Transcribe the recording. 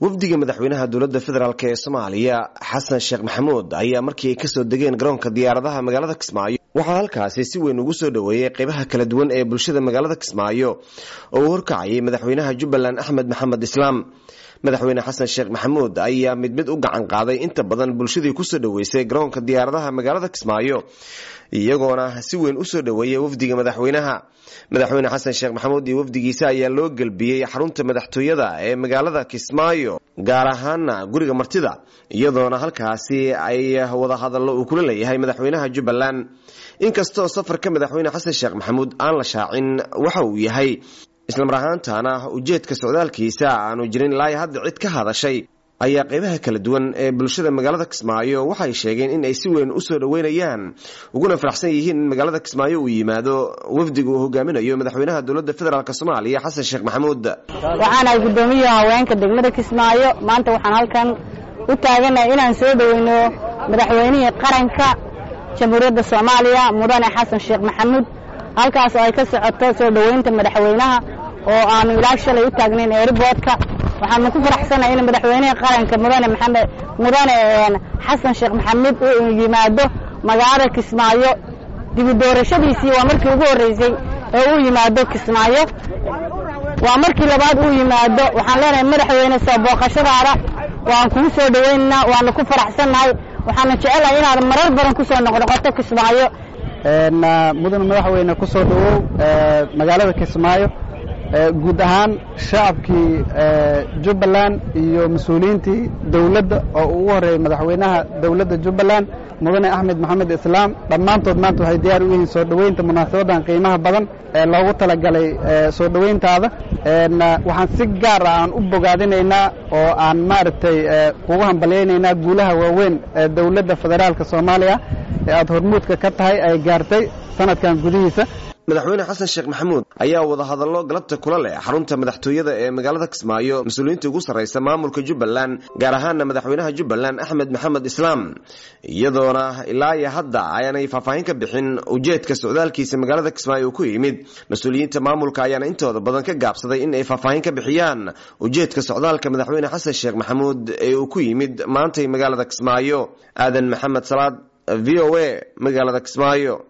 wafdiga madaxweynaha dowladda federaalk ee soomaaliya xasan sheekh maxamuud ayaa markii ay kasoo degeen garoonka diyaaradaha magaalada kismaayo waxaa halkaasi si weyn ugu soo dhoweeyey qeybaha kala duwan ee bulshada magaalada kismaayo oo uu horkacayay madaxweynaha jubbaland axmed maxamed islaam madaxweyne xasan sheekh maxamuud ayaa mid mid u gacan qaaday inta badan bulshadii kusoo dhoweysay garoonka diyaaradaha magaalada kismaayo iyagoona si weyn usoo dhoweeyay wafdiga madaxweynaha madaxweyne xasan sheekh maxamuud iyo wafdigiisa ayaa loo gelbiyey xarunta madaxtooyada ee magaalada kismaayo gaar ahaana guriga martida iyadoona halkaasi ay wadahadallo uu kula leeyahay madaxweynaha jubbaland inkastoo safarka madaxweyne xasan sheekh maxamuud aan la shaacin waxa uu yahay islamar ahaantana ujeedka socdaalkiisa aanu jirin ilaa hadda cid ka hadashay ayaa qeybaha kala duwan ee bulshada magaalada kismaayo waxay sheegeen in ay si weyn usoo dhoweynayaan uguna faraxsan yihiin in magaalada kismaayo uu yimaado wafdiga uu hogaaminayo madaxweynaha dowladda federaalk soomaaliya xasan sheekh maxamuud waxaanahay guddoomiyaha haweenka degmada kismaayo maanta waxaan halkan u taaganahay inaan soo dhoweyno madaxweynihii qaranka jamhuuriyadda soomaaliya mudane xasan sheekh maxamuud halkaas oo ay ka socoto soo dhoweynta madaxweynaha oo aanu ilaa shalay u taagnayn eeriboodka waxaanu ku faraxsanahay in madaxweynihii qaranka mudane maxamed mudane xasan sheekh maxamuud uu yimaado magaalada kismaayo dibu doorashadiisii waa markii ugu horreysay ee uu yimaado kismaayo waa markii labaad uu yimaado waxaan leenahay madaxweyne soo booqashadaada waan kugu soo dhoweynaynaa waanu ku faraxsannahay waxaanu jecelahay inaad marar badan ku soo noqnoqoto kismaayo mudane madaxweyne ku soo dhowow magaalada kismaayo guud ahaan shacabkii jubbaland iyo mas-uuliyiintii dowladda oo ugu horreeyey madaxweynaha dowladda jubbaland mudane axmed maxamed islaam dhammaantood maanta waxay diyaar u yihiin soo dhoweynta munaasabadan qiimaha badan ee loogu talagalay soo dhoweyntaada waxaan si gaar ah aan u bogaadinaynaa oo aan maaragtay kugu hambalyaynaynaa guulaha waaweyn ee dowladda federaalka soomaaliya ee aada hormuudka ka tahay ay gaartay sanadkan gudihiisa madaxweyne xasan sheekh maxamuud ayaa wadahadallo galabta kula leh xarunta madaxtooyada ee magaalada kismaayo mas-uuliyiinta ugu sarraysa maamulka jubbaland gaar ahaana madaxweynaha jubbaland axmed maxamed islaam iyadoona ilaa iyo hadda ayaanay faahfaahin ka bixin ujeedka socdaalkiisa magaalada kismaayo uu ku yimid mas-uuliyiinta maamulka ayaana intooda badan ka gaabsaday in ay faahfaahin ka bixiyaan ujeedka socdaalka madaxweyne xasan sheekh maxamuud ee uu ku yimid maantay magaalada kismaayo aadan maxamed salaad v o a magaalada kismaayo